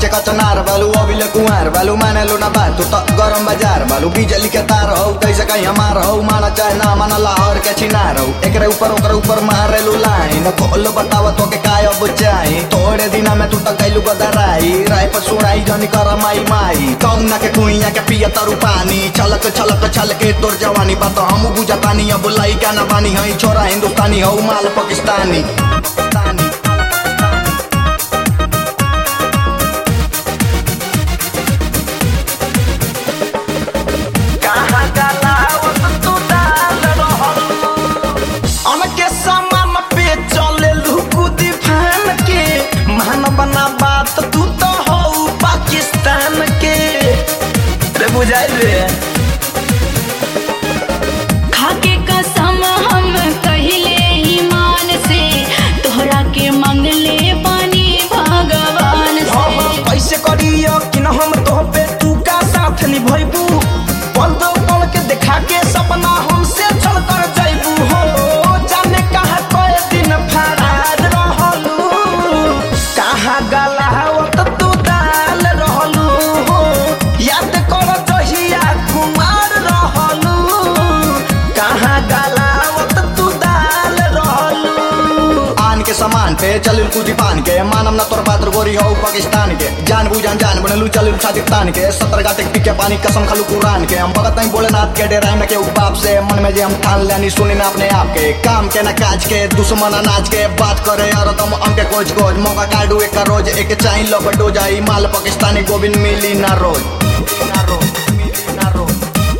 कचनार बालू अभिले कुमार बालू माने लो ना बात तू तो गरम बाजार बालू बिजली के तार हो कैसे कहीं हमार हो माना चाहे ना माना लाहौर के छिनार हो एकरे ऊपर ओकरे ऊपर मारे लो लाइन खोल बतावा तो के काय अब चाही थोड़े दिना में तू तो कैलू गदराई राय पर सुनाई जनी कर माई माई कौना के कुइया के पिया तरु पानी छलक छलक छलके तोर जवानी बात हम बुझतानी अब लइका ना बानी हई छोरा हिंदुस्तानी हो माल पाकिस्तानी पाकिस्तानी कहाँ गलावत तू डाल रहल अनके सामान पे चले लुकुदी फान के मान बना बात तू तो हो पाकिस्तान के रे बुझाइल रे खाके कसम हम कहिले ईमान से तोहरा के मंगले पानी भगवान हम से कैसे करियो कि न हम तो पे तू का साथ निभैबू पल दो पल के देखा के सपना हमसे चल कर जाइबू हो जाने कहाँ कए दिन फरार रहलू कहाँ गलावत तू डाल रहलू हो याद कर जहिया कुमार रहलू कहाँ गलावत तू डाल रहलू आन के सामान पे चलिल कूदी पान के मानम ना तोर पात्र गोरी हो पाकिस्तान के जान बुझान जान बनलू चलिल छाती तान के सतर गाते पी के पानी कसम खालू कुरान के हम भगत नहीं बोले नाथ के डेराय में के बाप से मन में जे हम ठान लेनी सुनी ना अपने आप के काम के ना काज के दुश्मन अनाज के बात करे और तुम हमके कोच कोच मौका काटू एक का रोज एक चाही लपटो जाई माल पाकिस्तानी गोविंद मिली ना रोज ना रोज मिली ना रोज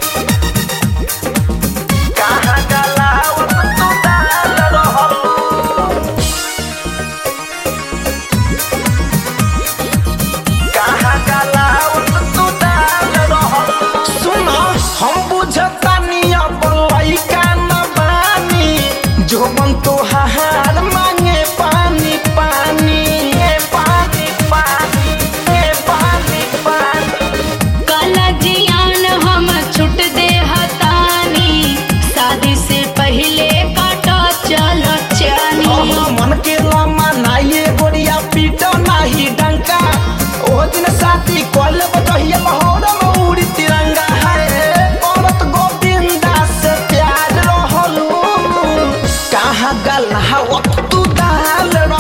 कहाँ गलावत तू डाल रहलू कहाँ गलावत तू डाल रहलू सुनो हम बुझतानी अब लइका न बानी जो मन तो हार मांगे पानी पानी ए पानी पानी ए पानी पानी काला जियान हम छुट दे हतानी शादी से पहले काटा चल चानी अहाँ मन के लम्मा नाइए गोरिया पीटो नाही डंका ओ दिन साथी कल बतहिया लाहौर में उड़ी तिरंगा है औरत गोविंदा से प्यार रहलू कहाँ गल हवत तू डाल